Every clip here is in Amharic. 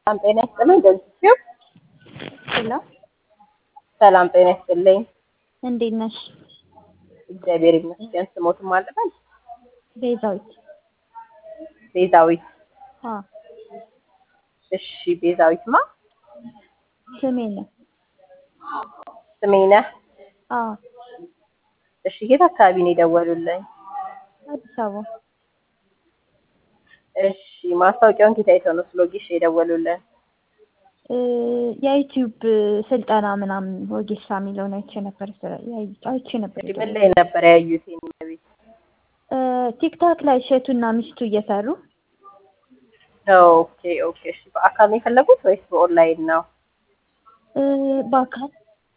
ሰላም ጤና ይስጥልኝ። እንደዚህ ሄሎ ሰላም ጤና ይስጥልኝ። እንዴት ነሽ? እግዚአብሔር ይመስገን። ስሞትም አለበት ቤዛዊት። ቤዛዊት። አ እሺ ቤዛዊትማ ስሜ ነው። ስሜነህ። አ እሺ የት አካባቢ ነው የደወሉልኝ? አዲስ አበባ እሺ ማስታወቂያውን ጌታ አይተው ነው ስሎጊሽ የደወሉልን? እ የዩቲዩብ ስልጠና ምናምን ወጌሻ የሚለውን አይቼ ነበር ስለ- ያይ- አይቼ ነበር እሺ ምን ላይ ነበር ያዩት? የኔ ቤት እ ቲክታክ ላይ እሸቱና ሚስቱ እየሰሩ ኦኬ ኦኬ። እሺ በአካል ነው የፈለጉት ወይስ በኦንላይን ነው? እ በአካል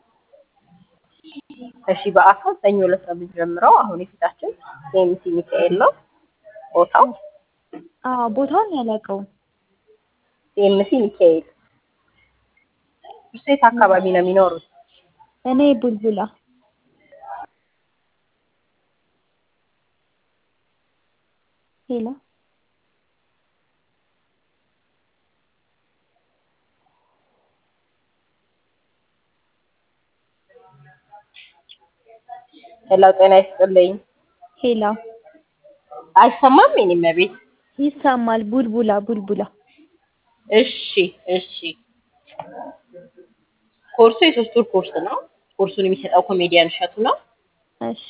እሺ በአካል ሰኞ ዕለት ነው የምንጀምረው። አሁን የፊታችን ኤምሲ ሚካኤል ነው ቦታው። አ ቦታውን ያላውቀውም ኤምሲ ሚካኤል። እርሱ የት አካባቢ ነው የሚኖሩት? እኔ ቡልቡላ ሄሎ ሄሎ ጤና ይስጥልኝ። ሄሎ አይሰማም? የኔ ቤት ይሰማል። ቡልቡላ ቡልቡላ እሺ እሺ። ኮርሱ የሶስት ወር ኮርስ ነው። ኮርሱን የሚሰጠው ኮሜዲያን እሸቱ ነው። እሺ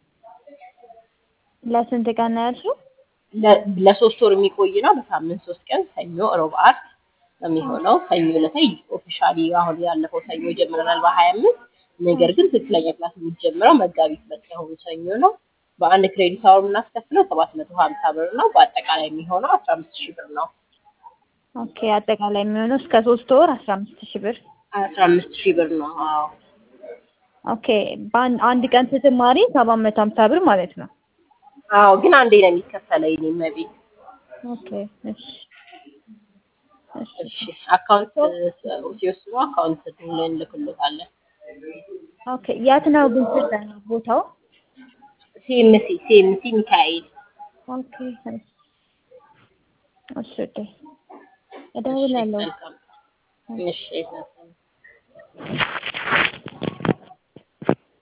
ለስንት ቀን ነው ያልሽው? ለ- ለሶስት ወር የሚቆይ ነው። በሳምንት ሶስት ቀን ሰኞ፣ ሮብ፣ ዓርብ ነው የሚሆነው። ሰኞ ዕለት ኦፊሻሊ አሁን ያለፈው ሰኞ ጀምረናል በሀያ አምስት ነገር ግን ትክክለኛ ክላስ የሚጀምረው መጋቢት ሁለት የአሁኑ ሰኞ ነው። በአንድ ክሬዲት አወር የምናስከፍለው ሰባት መቶ ሀምሳ ብር ነው። በአጠቃላይ የሚሆነው አስራ አምስት ሺህ ብር ነው። ኦኬ አጠቃላይ የሚሆነው እስከ ሶስት ወር አስራ አምስት ሺህ ብር። አስራ አምስት ሺህ ብር ነው። አዎ ኦኬ በአንድ አንድ ቀን ስትማሪ ሰባት መቶ ሀምሳ ብር ማለት ነው። አዎ ግን አንዴ ነው የሚከፈለው የኔ መቤት። ኦኬ እሺ እሺ እሺ አካውንት ሲወስኑ አካውንት እንልክልታለን። ኦኬ የት ነው ግን ስልጠናው ቦታው? ሲኤምሲ ሲኤምሲ ሚካኤል ኦኬ እሺ እሺ እደውላለሁ። መልካም እሺ